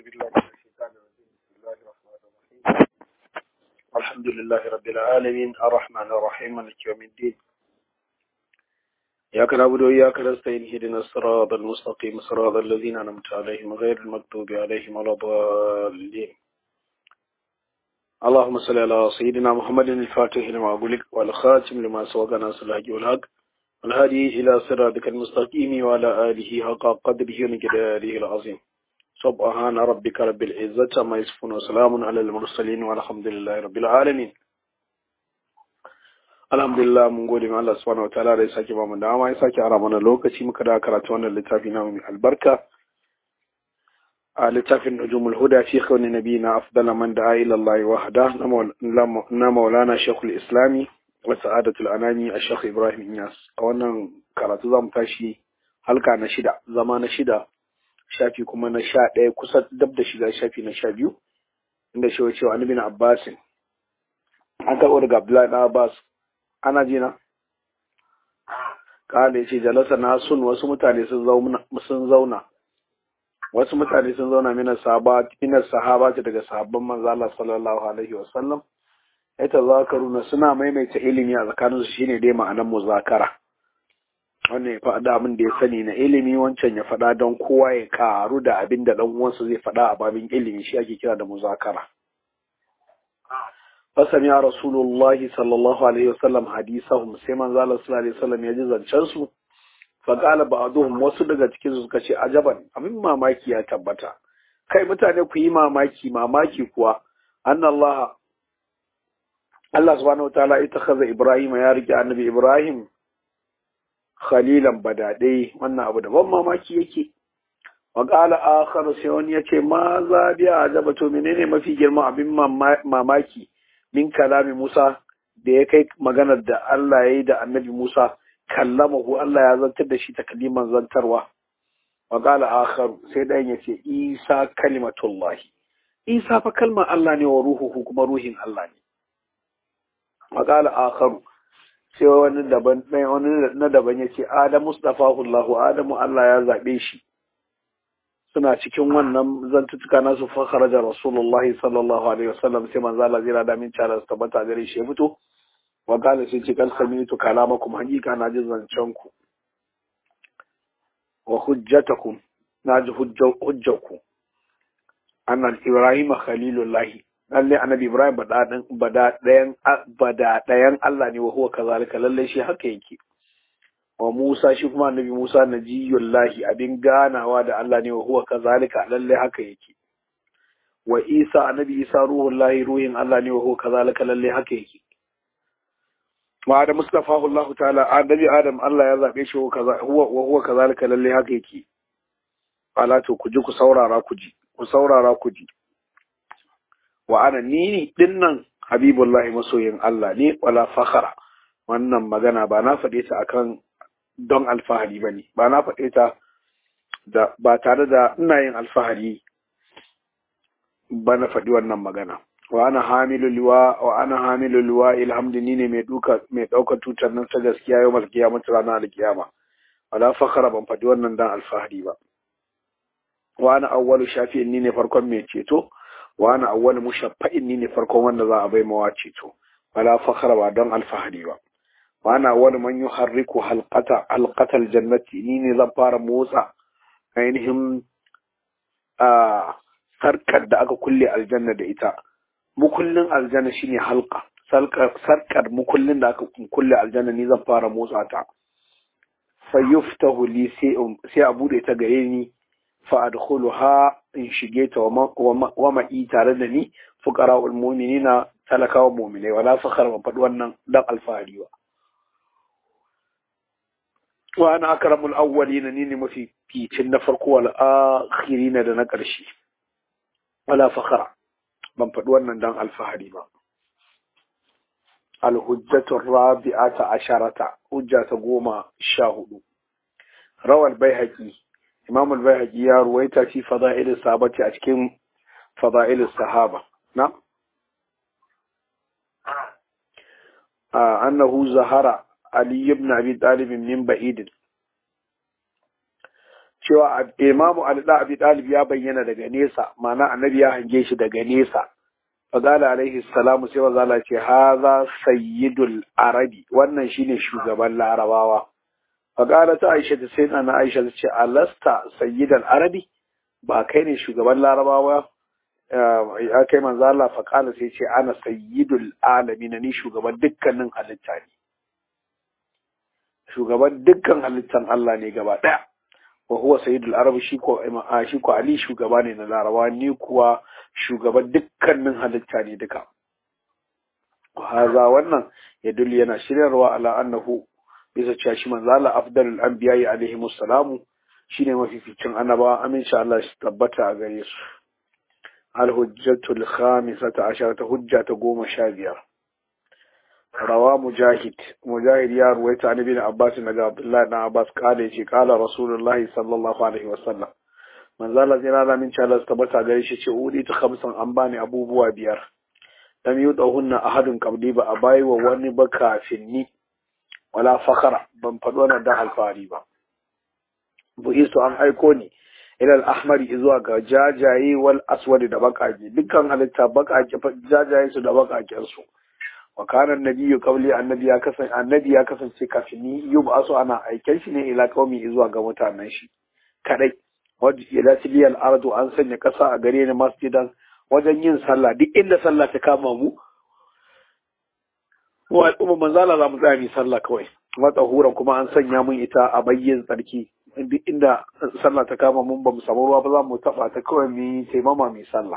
بالله من الشيطان الرجيم بسم الله الرحمن الرحيم الحمد لله رب العالمين الرحمن الرحيم مالك يوم الدين إياك نعبد وإياك نستعين اهدنا الصراط المستقيم صراط الذين أنعمت عليهم غير المغضوب عليهم ولا الضالين اللهم صل على سيدنا محمد الفاتح لما أغلق والخاتم لما سبق ناصر الحق والحق والهادي إلى صراطك المستقيم وعلى آله حق قدره ومقداره العظيم سبحان ربك رب العزة عما يصفون وسلام على المرسلين والحمد لله رب العالمين alhamdulillah mun gode ma Allah subhanahu wataala da ya sake ba mu dama ya sake ara mana lokaci muka da karatu wannan littafi na mai albarka a littafin nujumul huda fi khawni nabiyina afdala man da'a ila Allah wahda na maulana shaykhul islami wa sa'adatul anami a shaykh ibrahim inyas a wannan karatu zamu tashi halka na shida zama na shida shafi kuma na sha ɗaya kusa dab da shiga shafi na sha biyu inda shi cewa an bin abbasin an karɓo daga abdullahi na abbas ana ji na kala ya ce jalasa na sun wasu mutane sun zauna wasu mutane sun zauna minar sahaba ce daga sahabban manzo Allah sallallahu alaihi wasallam ya tazakaruna suna maimaita ilimi a tsakaninsu shine dai ma'anar muzakara wannan ya faɗa abin da ya sani na ilimi wancan ya faɗa don kowa ya karu da abin da ɗan uwansa zai faɗa a babin ilimi shi ake kira da muzakara fasami ya rasulullah sallallahu alaihi wasallam hadisahum sai manzo Allah sallallahu alaihi wasallam ya ji zancen su fa qala ba'dhum wasu daga cikin su suka ce ajaban abin mamaki ya tabbata kai mutane ku yi mamaki mamaki kuwa anna Allah Allah subhanahu wataala ita kaza Ibrahim ya rike annabi Ibrahim khalilan badadai wannan abu da ban mamaki yake wa qala akhar sai wani yace ma za bi ajaba to menene mafi girma abin mamaki min kalami Musa da ya kai maganar da Allah ya yi da annabi Musa kallamahu Allah ya zantar da shi takliman zantarwa wa qala akhar sai dan yace Isa kalimatullahi Isa fa kalmar Allah ne wa ruhuhu kuma ruhin Allah ne wa qala akhar sai wani daban ɗaya wani na daban ya ce Adam Mustafa Allahu Adamu Allah ya zaɓe shi suna cikin wannan zantutuka nasu fakhara da Rasulullahi sallallahu alaihi wasallam sai manzo Allah zira da min cara su tabbata gare shi ya fito wa qala sai ce kal samitu kalamakum hakika na ji zancen ku wa hujjatakum na ji hujjaku anna Ibrahim khalilullahi lalle annabi Ibrahim bada ɗayan Allah ne wa huwa kazalika lalle shi haka yake wa Musa shi kuma annabi Musa najiyullahi abin ganawa da Allah ne wa huwa kazalika lalle haka yake wa Isa annabi Isa ruhullahi ruhin Allah ne wa huwa kazalika lalle haka yake wa Adam mustafahu Allah ta'ala annabi Adam Allah ya zabe shi huwa wa huwa kazalika lalle haka yake ala to ku ji ku saurara ku ji ku saurara ku ji wa ana ni dinnan habibullahi masoyin Allah ne wala fakhara wannan magana ba na faɗe ta akan don alfahari ba ne ba na faɗe ta da ba tare da ina yin alfahari ba na faɗi wannan magana wa ana hamilu liwa wa ana hamilu liwa ilhamdini ne mai duka mai ɗaukar tutar nan ta gaskiya yau mal kiyama ranar alkiyama wala fakhara ban faɗi wannan dan alfahari ba wa ana awwalu shafi'in ni ne farkon mai ceto wa ana awwal mushaffa'in ni ne farkon wanda za a bai mawa ceto wala fakhra ba don alfahari ba wa ana awwal man yuharriku halqata halqata aljannati ni ne zan fara motsa ainihin a sarkar da aka kulle aljanna da ita mukullin aljanna shine halqa sarkar mukullin da aka kulle aljanna ni zan fara motsa ta fayuftahu li sai a bude ta gare ni fa'adkhuluha in shige ta wa ma'i tare da ni fuqara ul mu'minina talakawa mu'minai wala fakhar ban faɗi wannan dan alfahari ba wa ana akramul awwalina ni ne mafi ficin na farko wal akhirina da na ƙarshe wala fakhara ban faɗi wannan dan alfahari ba al hujjatu rabi'ata asharata hujja ta goma sha hudu rawal baihaqi imam al-bayhaqi ya ruwaita fi fada'il sahabati a cikin fada'il sahaba na annahu zahara ali ibn abi talib min ba'id cewa imamu ali da abi talib ya bayyana daga nesa ma'ana annabi ya hange shi daga nesa faqala alaihi salamu sai manzo Allah ce haza sayyidul arabi wannan shine shugaban larabawa faqala ta aisha ta sai na aisha ta ce alasta sayyidul arabi ba kai ne shugaban larabawa ya kai manzo Allah faqala sai ce ana sayyidul alamin ni shugaban dukkanin halitta ne shugaban dukkan halittan Allah ne gaba daya wa huwa sayyidul arab shi ko shi ko ali shugaba ne na larabawa ni kuwa shugaban dukkanin halitta ne duka haza wannan ya dulli yana shiryarwa ala annahu bisa cewa shi manzo Allah afdalul anbiya alaihi musallamu shine mafificin annabawa aminci Allah shi tabbata a gare su al hujjatul khamisata asharata hujja ta goma sha biyar rawa mujahid mujahid ya ruwaita an ibn abbas daga abdullahi dan abbas kale ce kala rasulullahi sallallahu alaihi wasallam manzo Allah zai rana min cewa su tabbata gare shi ce udi ta khamsan an bani abubuwa biyar lam yudahunna ahadun qabli ba a bayi wa wani ba kafin ni wala fakara ban faɗi wannan dan alfahari ba bu'istu an aiko ni ila al-ahmari zuwa ga jajaye wal aswadi da bakake dukkan halitta bakake jajaye su da bakaken su wa kana annabiyyu qabli annabi ya kasance annabi ya kasance kafin ni yub'asu ana aiken shi ne ila qaumi zuwa ga mutanen shi kadai wadda ila tiliyal ardu an sanya kasa a gare ni masjidan wajen yin sallah duk inda sallah ta kama mu wa al'umma manzala za mu tsaya mu sallah kawai wata huran kuma an sanya mun ita a bayyin tsarki duk inda sallah ta kama mun ba mu samu ruwa ba za mu taba ta kawai mu yi taimama mu sallah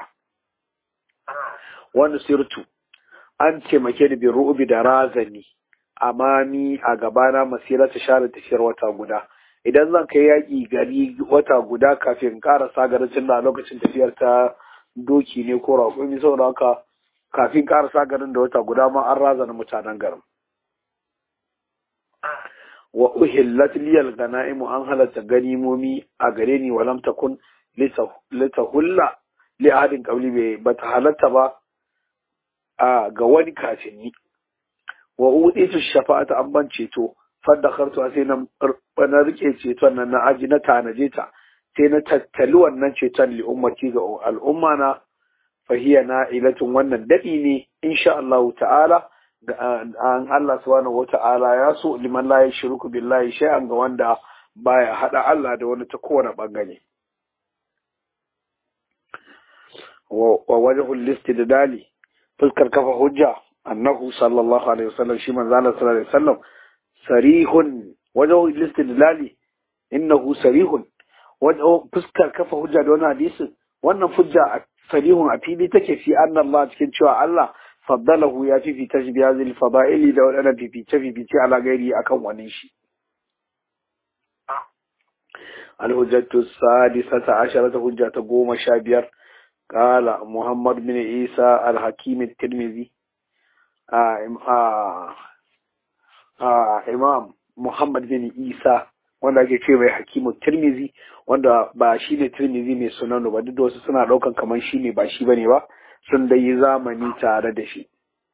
wani sirtu an taimake ni bi ru'ubi da razani amami a gabana masira ta share tafiyar wata guda idan zan kai yaƙi gari wata guda kafin ƙarasa garin tun da lokacin tafiyar ta doki ne ko raƙumi saboda haka kafin ƙarasa garin da wata guda ma an razana mutanen garin wa uhillat liyal ganaimu an halatta ganimomi a gare ni walam takun litahulla li ahadin qabli bai bata halatta ba a ga wani kafin ni wa uditu shafa'ata an ban ceto faddakartu sai na na rike ceton nan na aji na tanaje ta sai na tattali wannan ceton li ummati ga al'umma na fahiya na ilatun wannan dadi ne insha Allah ta'ala ga an Allah subhanahu wata'ala ya so liman la yashruku billahi shay'an ga wanda baya hada Allah da wani ta kowane bangare wa wajhul istidlali fuskar kafa hujja annahu sallallahu alaihi wasallam shi manzo Allah sallallahu alaihi wasallam sarihun wajen listidlali innahu sarihun wajen fuskar kafa hujja da wannan hadisin wannan hujja sarihun a fili take fi anna Allah cikin cewa Allah faddalahu ya fifita shi biya zil fada'ili da wadannan fifice fifice ala gairi akan wani shi الحجة السادسة عشرة حجة قوم شابير قال محمد بن عيسى الحكيم الترمذي آه آه imam Muhammad bin Isa wanda ake ce mai hakimu Tirmizi wanda ba shi ne Tirmizi mai sunanu ba duk da wasu suna daukan kamar shi ne ba shi bane ba sun da yi zamani tare da shi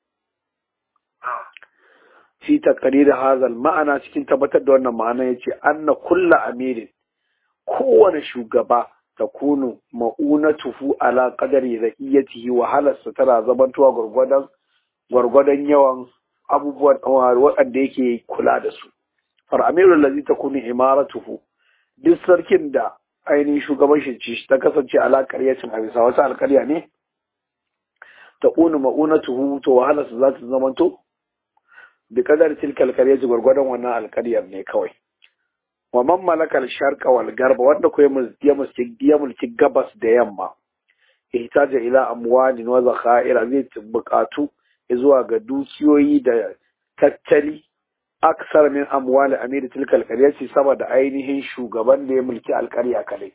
fi taqrir hazal ma'ana cikin tabbatar da wannan ma'ana yace anna kullu amirin kowane shugaba takunu ma'unatuhu ala qadari ra'iyatihi wa halarsa tana zamantowa gurgurdan gwargwadon yawan abubuwan waɗanda yake kula da su far'amirul lazi ta kuni imaratuhu duk sarkin da ainihin shugaban shi ta kasance ala ƙaryacin a bisa wata alƙarya ne ta kuni ma'unatuhu to wahala su za ta zamanto bi kadar tilkal ƙaryaci gwargwadon wannan alƙaryar ne kawai wa man malakal sharqa wal garba wanda ko ya mulki gabas da yamma ihtaja ila amwalin wa zakhaira zai buƙatu zuwa ga dukiyoyi da tattali aksar min amwali amiri tilka alƙaryarci sama da ainihin shugaban da ya mulki alƙarya kadai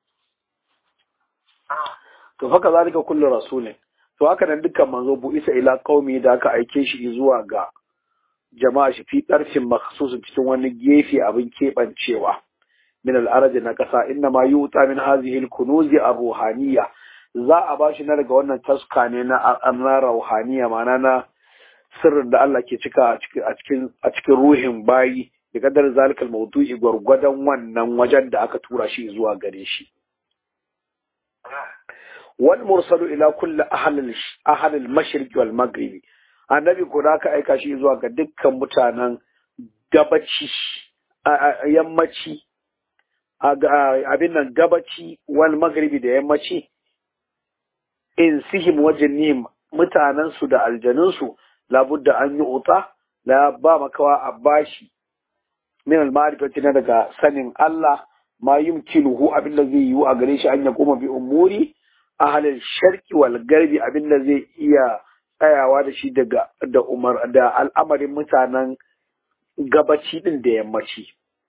to haka zalika kullu rasulin to haka nan dukkan manzo bu isa ila qaumi da aka aike shi zuwa ga jama'a shi fi ɗarfin makhsusin cikin wani gefe abin keɓancewa min al'araji na ƙasa inna ma yuta min hazihi al-kunuzi ar-ruhaniyya za a bashi na daga wannan taska ne na na ruhaniya ma'ana na sirrin da Allah ke cika a cikin a cikin ruhin bayi bi kadar zalikal mawdu'i gwargwadon wannan wajen da aka tura shi zuwa gare shi wal mursalu ila kulli ahli ahli al-mashriq wal maghribi annabi ko da aka aika shi zuwa ga dukkan mutanen gabaci yammaci abin nan gabaci wal maghribi da yammaci in sihim wajen mutanen su da aljanun su labudda an yi uta la ba makawa a bashi min al-ma'rifati na daga sanin Allah ma yumkinuhu abin da zai yi a gare shi an ya koma bi umuri ahalin sharki wal garbi abin da zai iya tsayawa da shi daga da umar da al'amarin mutanen gabaci din da yammaci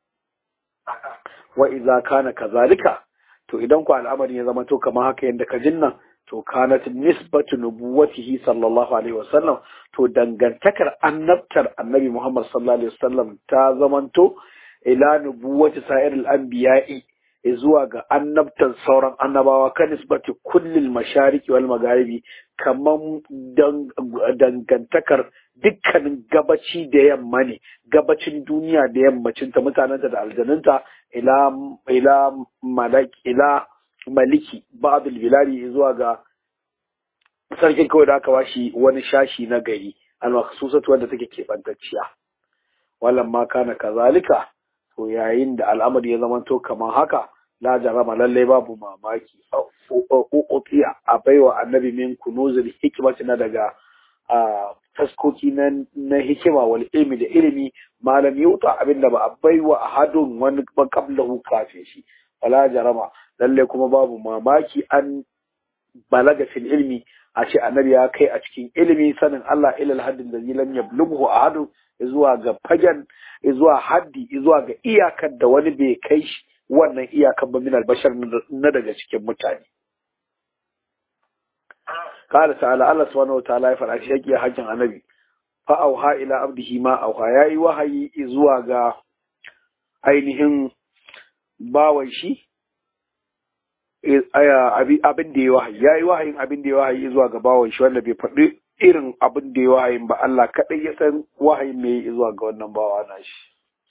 wa idza kana kazalika to idan ku al'amarin ya zama to kamar haka yanda ka jinnan to kanat nisbatu nubuwatihi sallallahu alaihi wasallam to dangantakar annabtar annabi Muhammad sallallahu alaihi wasallam ta zamanto ila nubuwati sa'iril anbiya'i zuwa ga annabtar sauran annabawa kan nisbati kullil mashariki wal magharibi kaman dangantakar dukkanin gabaci da yamma ne gabacin duniya da yammacin ta mutanenta da aljanunta ila ila malaki ila maliki ba'dul biladi zuwa ga sarkin kawai da aka bashi wani shashi na gari al-makhsusatu wanda take keɓantacciya wallan ma kana kazalika to yayin da al'amari ya zamanto kamar haka la jarama lalle babu mamaki uqiya a baiwa annabi min kunuzul hikmati na daga taskoki na hikima wal ilmi da ilimi malam yuta abinda ba a baiwa ahadun wani qablahu kafin shi wala jarama lalle kuma babu mamaki an balaga fil ilmi a ce annabi ya kai a cikin ilimi sanin Allah ilal haddin da lam yablughu ahadu zuwa ga fagen zuwa haddi zuwa ga iyakar da wani bai kai shi wannan iyakar ba min albashar na daga cikin mutane قال تعالى الله سبحانه وتعالى يفعل شيء يا حجن النبي فأوها إلى عبده ما أوها يا وحي zuwa ga ainihin bawan shi abin da ya wahayi ya yi wahayin abin da ya wahayi zuwa ga bawan shi wanda bai faɗi irin abin da ya wahayin ba Allah kaɗai ya san wahayin mai zuwa ga wannan bawa na shi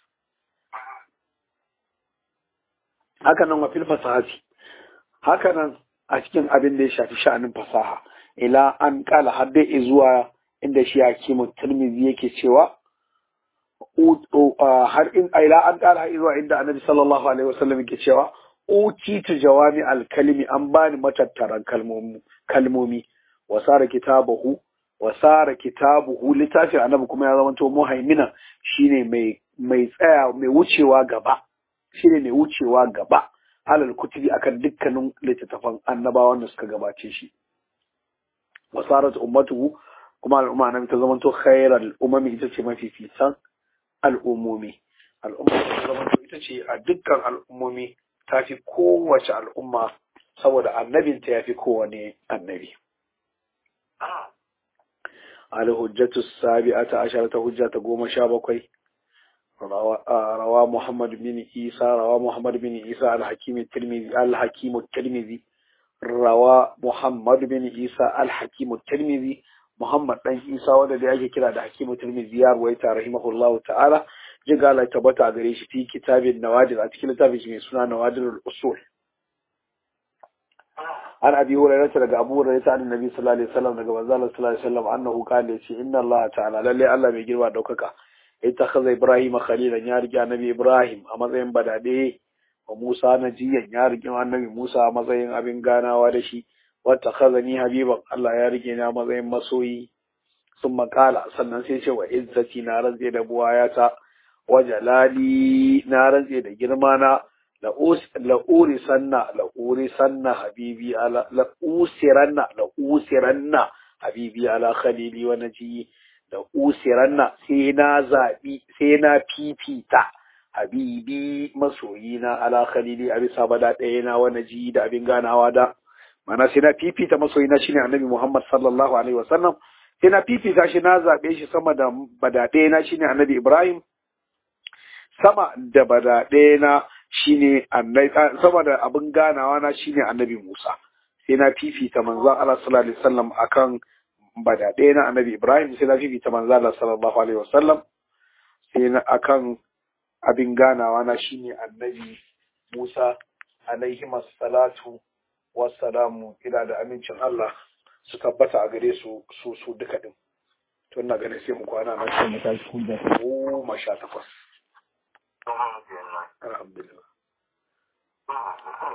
haka nan wa fil fasahati haka nan a cikin abin da ya shafi sha'anin fasaha ila an kala har dai zuwa inda shi hakimu tirmidhi yake cewa har in ila an kala har zuwa inda annabi sallallahu alaihi wasallam yake cewa utitu jawami alkalimi an bani matattaran kalmomi kalmomi wasara kitabahu wasara kitabuhu littafin annabi kuma ya zama to muhaimina shine mai mai tsaya mai wucewa gaba shine mai wucewa gaba alal kutubi akan dukkanin littattafan annabawan da suka gabace shi wasarat ummatuhu kuma al'umma annabi ta zama to khairal umami ita ce mafi fitan al'ummomi al'umma ta zama to ita ce a dukkan al'ummomi ta fi kowace al'umma saboda annabinta ya fi kowane annabi. Al-hujjatu sabi'ata asharata hujja ta goma sha bakwai rawa Muhammad bin Isa rawa Muhammad bin Isa al-Hakim tirmidhi al-Hakim tirmidhi rawa Muhammad bin Isa al-Hakim tirmidhi Muhammad dan Isa wanda da ake kira da Hakim tirmidhi ya ruwaita rahimahullahu ta'ala jiga Allah tabbata gare shi fi kitabin nawadir a cikin littafin shi mai suna nawadirul usul an abi hurairah daga abu hurairah ta annabi sallallahu alaihi wasallam daga manzo Allah sallallahu alaihi wasallam annahu qala yace inna Allah ta'ala lalle Allah mai girma daukaka ittakhadha ibrahim khalilan ya rike annabi ibrahim a matsayin badade wa Musa najiyan ya rike annabi Musa a matsayin abin ganawa da shi wata khazani habiban Allah ya rike ni a matsayin masoyi sun makala sannan sai ce wa izzati na rantse da buwayata wa jalali na rantse da girma na la'uri sanna la'uri sanna habibi ala la'usiranna la'usiranna habibi ala khalili wa naji la'usiranna sai na zabi sai na fifita habibi masoyina ala khalili a bisa bada ɗaya na wa naji da abin ganawa da mana sai na fifita masoyina shine annabi Muhammad sallallahu alaihi wasallam sai na fifita shi na zabe shi sama da bada ɗaya na shine annabi Ibrahim sama da badaɗe na shine annabi sama da abin ganawa na shine annabi Musa sai na fifita manzo Allah sallallahu alaihi wasallam akan badaɗe na annabi Ibrahim sai na fifita manzo Allah sallallahu alaihi wasallam sai na akan abin ganawa na shine annabi Musa alaihi salatu wassalamu ila da amincin Allah su tabbata a gare su su su duka din to ina ganin sai mu kwana nan sai mu tashi hujja ta goma sha takwas alhamdulillah